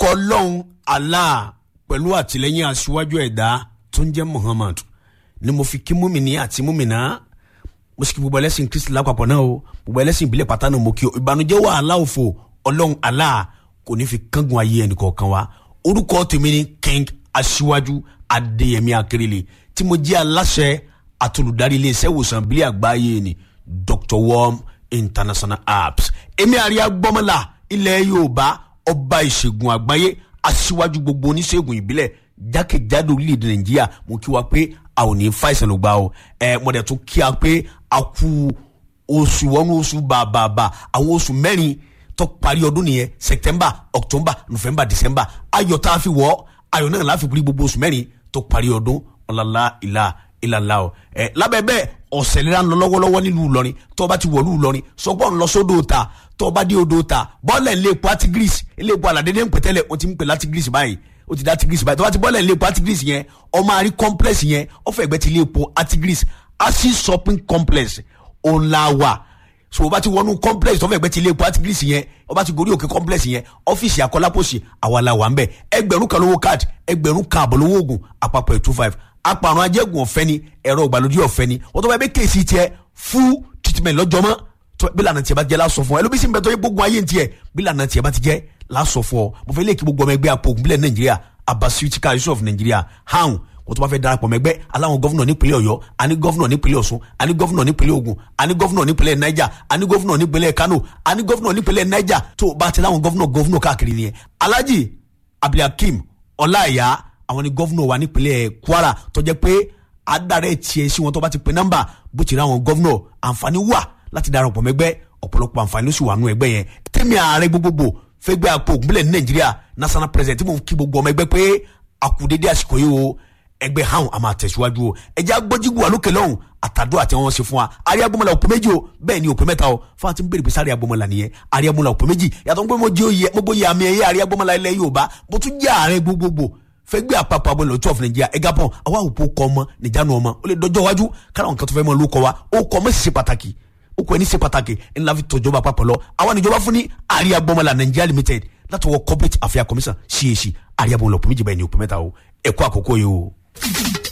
ọlọ́run allah pẹ̀lú àtìlẹ́yìn aṣíwájú ẹ̀dá tó ń jẹ́ muhammad ni mo fi kí múmìnì àti múmìnà mo sì kí gbogbo ẹlẹ́sìn kristi lápapọ̀ náà o gbogbo ẹlẹ́sìn ìbílẹ̀ pátá náà mo kí o ìbànújẹ́ wàhálà òfò ọlọ́run allah kò ní fi kángun ayé ẹnìkọ̀ọ̀kan wa orúkọ tèmi ni king aṣíwájú adéyẹmí akérèlé tí mo jẹ́ aláṣẹ àtolùdarí iléeṣẹ́ ìwòsàn ìbílẹ̀ àgbáyé ni dr worm international apps èmi àríyá gbọ́mọlá ilẹ̀ yorùbá ọba ìṣègùn àgbáyé aṣíwájú gbogbo oníṣègùn ìbílẹ̀ jákèjádò orílẹ̀-èdè nàìjíríà mo kí wa pé a ò ní fàìsàn ló gbà o ẹ mo dẹ̀ tún kí a pé a kú oṣù wọnú oṣù bàbàbà àwọn oṣù mẹ́rin tó parí ọdún nìyẹn september october november december ayọ̀ tá a fi wọ̀ ayọ̀ náà láfi kúrí gbogbo oṣù mẹ́rin tó parí ọdún ọ̀làlá ìlà ìlàlá o ẹ lábẹ́ bẹ́ẹ̀ ọ̀sẹ̀ lera ń lọ lọ́wọ́lọ́wọ́ nílùú Ìlọrin tó o bá ti wọ̀lú Ìlọrin sọgbọ́n ń lọ sódò ta tó o bá dé odò ta bọ́ọ̀lẹ̀ ilé epo Artigris ilé epo aládédé ń pẹ̀tẹ́lẹ̀ o ti ń pè látigris báyìí o ti dá Artigris báyìí tó o bá ti bọ́ọ̀lẹ̀ ilé epo Artigris yẹn ọmọ àrí complex yẹn ọ̀fẹ́ ẹgbẹ́ ti ilé epo Artigris asi shopping complex ọ̀làwà so o bá ti wọnú complex tó fẹ́ gbẹ́ ti ilé epo Artigris yẹn o bá ti gorí òkè complex yẹn ọ́fíìsì akọ́lápọ̀sì àwa la wà ń bẹ̀ ẹgbẹ̀rún kan lówó card ẹgbẹ̀rún kan àbọ̀ lówó oògùn àpapọ̀ ẹ̀ two five apàrùn ajẹ́gùn ọ̀fẹ́ ni ẹ̀rọ ìgbàlódé ọ̀fẹ́ ni wọ́n tó bá yẹ bẹ́ kéèsì tiẹ̀ full treatment lọ́jọ́ mọ́ tó bí lànà tiẹ̀ bá jẹ́ lásọ fún ọ ẹlòmísìn bẹ́ẹ̀ tó yẹ gbógun ayé tiẹ̀ bí lànà tiẹ̀ bá ti jẹ́ lásọ fún ọ mo fẹ́ lè kí gbogbo ọmọ ẹgbẹ́ apò ògùnbílẹ̀ nàìjíríà abasuitika yusuf nàìjíríà hàn wọ́n tó bá fẹ́ darapọ̀ mẹ́gbẹ́ aláwọn gọ́fúnà nípínlẹ̀ ọ̀yọ́ àní gọ́fúnà nípínlẹ̀ ọ̀ṣun àní gọ́fúnà nípínlẹ̀ ògùn àní gọ́fúnà nípínlẹ̀ niger àní gọ́fúnà nípínlẹ̀ kano àní gọ́fúnà nípínlẹ̀ niger tó bá ti láwọn gọ́fúnà gọ́fúnà káàkiri nìyẹn alhaji abdulhakeem ọláìyá àwọn ni gọ́fúnà wa nípínlẹ̀ kwara tó jẹ́ pé adarẹ tiẹ̀ sí wọn tó bá ti pe nọ́mbà bó ti rí àwọn gọ́vnọ̀ àǹfààní wà láti darapọ̀ mẹ́gbẹ́ ọ̀pọ̀lọpọ̀ àǹfààní ló sì wà nù ẹgbẹ́ yẹn tẹ́mi ààrẹ gbogbogbò fẹ́gbẹ́ àpò ògúnbílẹ̀ ní nàìjíríà national president tí mo kí gbogbo ọmọ ẹgbẹ́ pé àkùdédé àsìkò yìí o ẹgbẹ́ hàn àmà tẹ̀síwájú o ẹjẹ́ agbọ́jígù wà lókè lọ́hùn àtàdó àti wọn ṣe fún wa àrí agbọ́mọlá òpè méjì o bẹ́ẹ̀ ni òpè mẹ́ta o fún àti bèrè pé sáré agbọ́mọlá nìyẹn àrí agbọ́mọlá òpè méjì yàtọ̀ pé mo jẹ́ oyè mo bóyá àmì ẹ̀yẹ àrí agbọ́mọlá ilẹ̀ yorùbá mo tún jẹ́ ààrẹ gbogbogbò fẹgbẹ́ àpapọ̀ abọ́ lọ́tọ́ of Nigeria ẹ̀gá pọ̀ àwa òpó kọ́ ọmọ nìjánu ọmọ ó lè dọjọ́ iwájú kára nǹkan tó fẹ́ mọ́ ló kọ́ wa ó kọ́ ọmọ sì ṣe pàtàkì ó kọ́ ẹni ṣe pàtàkì ńlá fi tọ́jọba àpapọ̀ lọ àwa níjọba fún ní àríyá gbọmọlá Nigeria limited láti wọ corporate affairs commission CAC àríyá gbọmọlá òpó méjì báyìí ní òpó mẹ́ta o ẹ̀kọ́ àkókò yìí o.